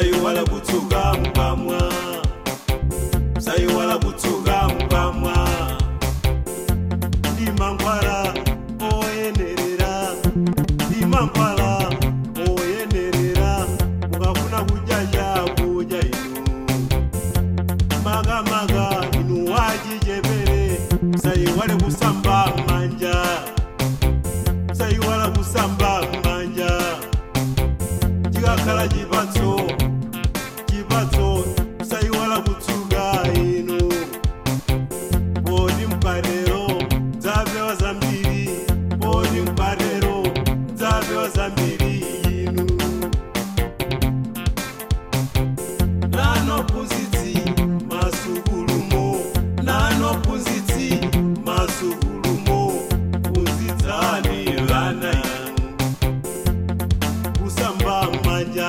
usaiwala kutsuka mkamwa usaiwala kutsuka mkamwa ndi mankhwala oyenerera ndi mankhwala oyenerera mukafuna kudya chakudya inu makamaka inu wachichepere usaiwale kusamba manja usaiwala kusamba manja chikakhala chipatso chipatso usaiwala kutsuka inu poti mkatero dzapewa zambiri poti mkatero dzapewa zambiri inu nanophunzitsi masukulumo nanophunzitsi masukulumo phunzitsani vana inu kusamba manja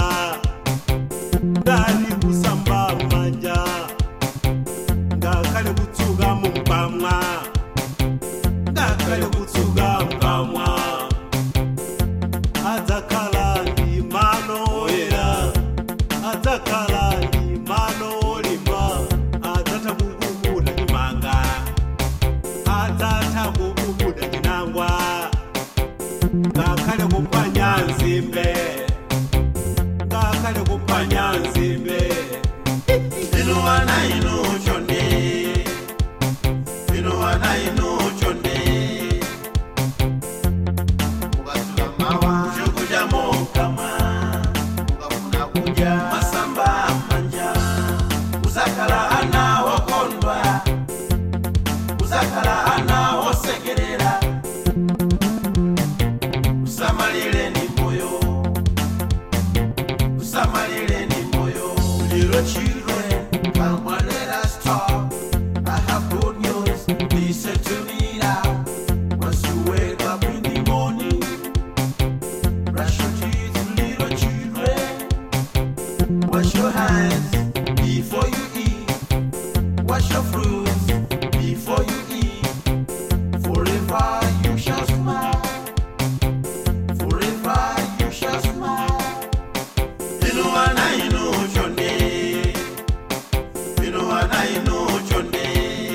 ndani kusamba manja ngakhale kutsuka mumkamwa ngakhale kutsuka mkamwa adzakhala ndi mano oyera adzakhala ndi mano olimba adzatha kukukuda chimanga adzatha kukukuda chinangwa ngakhale kuphwanya nzimbe ngakhale kuphwanya nzimbe inu wana inu chonde inu wana inu chonde ukazula mawa chokudya mokama ukafuna kudya masamba manja uzakhala ana wokondwa uzakhala ana wosekerera usamalireni moyo usamalireni moyo little children come on let us talk i have good news listen to me now once you wake up in the morning brush your teeth little children Wash your hands before you eat. Wash your fruits before you eat. Forever you shall smile. Forever you shall smile. Inu wana inu chonde. Inu wana inu chonde.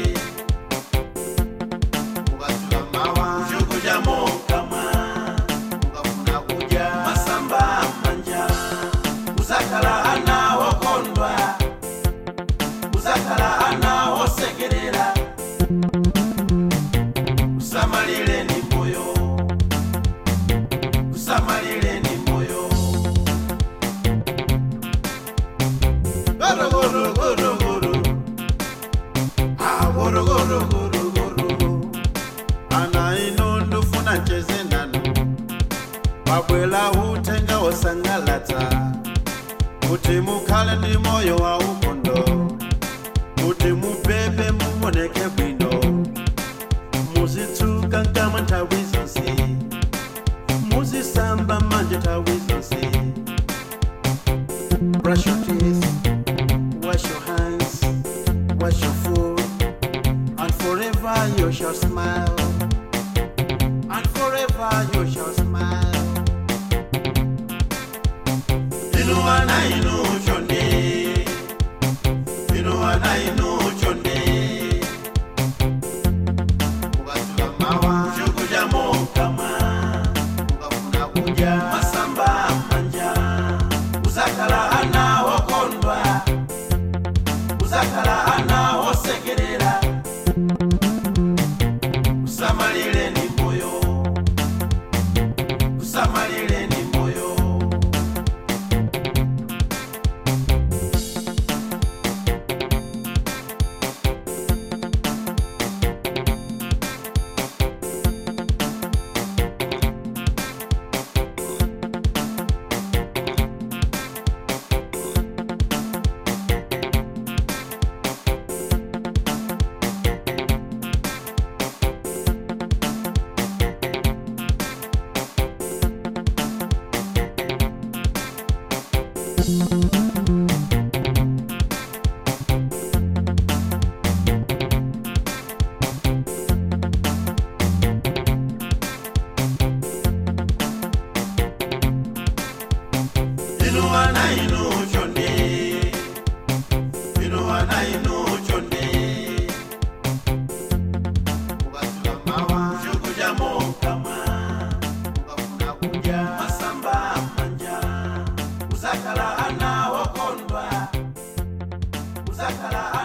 ukazula mawa Chokudya mokama. ukafuna kudya Masamba manja. Uzakhala ana wokondwa. Uzakhala ana wosekerera. Usamalireni moyo. Usamalireni moyo. Goro goro goro goro. Ah goro goro goro goro. ana ino ndofuna cheze nanu wabwela utenga wosangalatsa kuti mukhale ndi moyo wa ukondo kuti mubebe mumoneke bwino muzitsuka nkamwa nthawi zonse muzisamba manja nthawi zonse brush your teeth wash your hands wash your food and forever you shall smile and forever you shall smile Inu wana inu chonde. Inu wana inu chonde. ukazula mawa Chokudya mokama. ukafuna kudya Masamba manja. Uzakhala ana wokondwa. Uzakhala ana wosekerera. Usamalireni moyo. akala